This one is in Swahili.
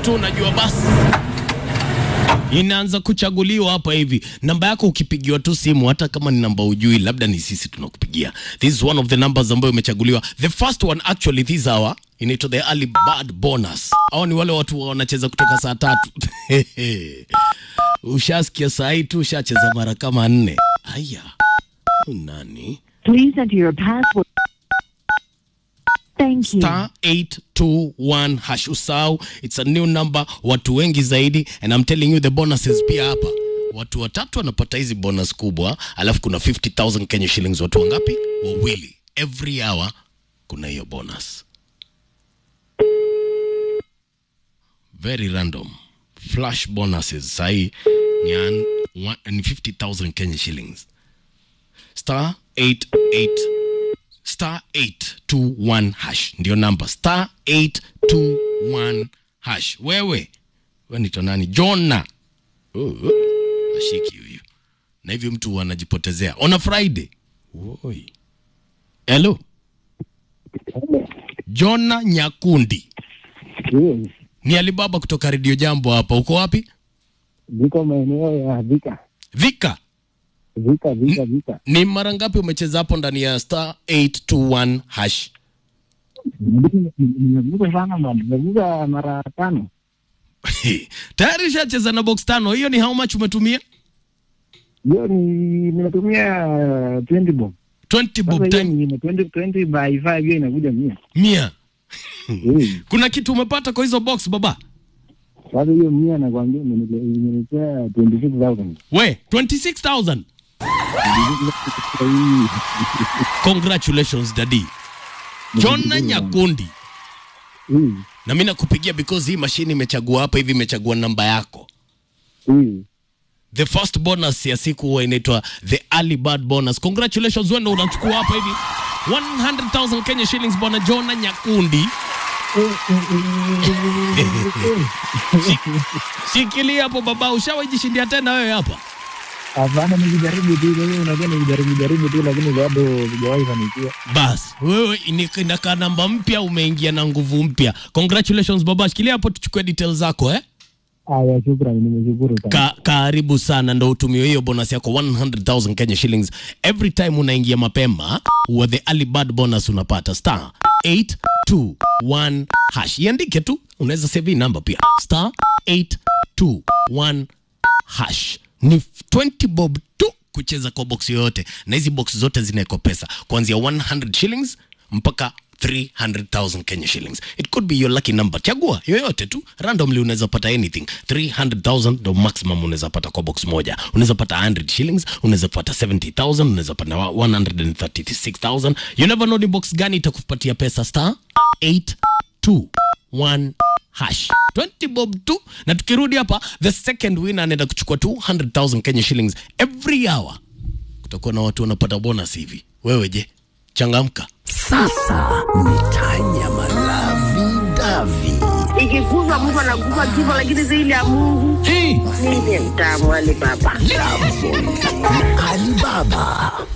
tu unajua basi inaanza kuchaguliwa hapa hivi. Namba yako ukipigiwa tu simu, hata kama ni namba ujui, labda ni sisi tunakupigia. This is one of the numbers ambayo imechaguliwa. The first one actually this hour inaitwa the early bird bonus. Hao ni wale watu wanacheza kutoka saa tatu. Ushasikia saa hii tu ushacheza mara kama nne. Aya, huyu nani? Please enter your password. Thank you. star 821 hash usau it's a new number watu wengi zaidi and I'm telling you the bonuses pia hapa watu watatu wanapata hizi bonus kubwa alafu kuna 50000 Kenya shillings watu wangapi wawili every hour kuna hiyo bonus very random flash bonuses sahii ni, an- wa- ni 50000 Kenya shillings star 88 star 821 hash ndio namba star 821 hash wewe we nito nani jona uh, ashiki huyu na hivyo mtu anajipotezea on a friday Oi. hello jona nyakundi Yes, ni alibaba kutoka redio jambo hapa uko wapi ziko maeneo ya Vika, vika Vika, Vika, Vika. ni mara ngapi umecheza hapo ndani ya star 821 hash Nimevuka sana bwana, nimevuka mara tano. tayari shacheza na box tano hiyo ni how much umetumia Hiyo ni nimetumia 20 bob. 20 Sasa bob hiyo time ni 20 20 by 5 hiyo inakuja mia. mia Eh, kuna kitu umepata kwa hizo box baba Sasa hiyo mia nakwambia imenile- imenipea 26000. we 26000 congratulations dadi jona nyakundi Eh, na mi nakupigia because hii mashine imechagua hapa hivi imechagua namba yako eh. the first bonus ya siku huwa inaitwa the early bird bonus congratulations wendo unachukua hapa hivi 100000 kenya shillings bwana jona nyakundi shikilia hapo baba ushawaijishindia tena wewe hapa Hapana, nilijaribu tu, mimi unajua nilijaribu jaribu tu, lakini bado sijawahi fanikiwa. bas wewe ini- inakaa namba mpya umeingia na nguvu mpya congratulations baba shikilia hapo tuchukue details zako eh Aya, shukrani, nimeshukuru sana. Ka, karibu sana ndo utumie hiyo bonus yako 100000 Kenya shillings every time unaingia mapema wa the early bird bonus unapata star 821 hash iandike tu unaweza save hii namba pia star 821 hash ni 20 bob tu kucheza kwa box yoyote na hizi box zote zinawekwa pesa kuanzia 100 shillings mpaka 300,000 Kenya shillings. It could be your lucky number. Chagua yoyote tu. Randomly unaweza pata anything. 300,000 ndo maximum unaweza pata kwa box moja. Unaweza pata 100 shillings, unaweza pata 70,000, unaweza pata 136,000. You never know ni box gani itakupatia pesa star 821 hash 20 bob tu na tukirudi hapa the second winner anaenda kuchukua 200,000 Kenya shillings every hour kutakuwa na watu wanapata bonus hivi wewe je changamka Sasa ni Tanya Malavi Davi. ikikufa mtu anakufa kifo, lakini zaidi ya Mungu hey. mimi ni mtamu wale baba. Alibaba.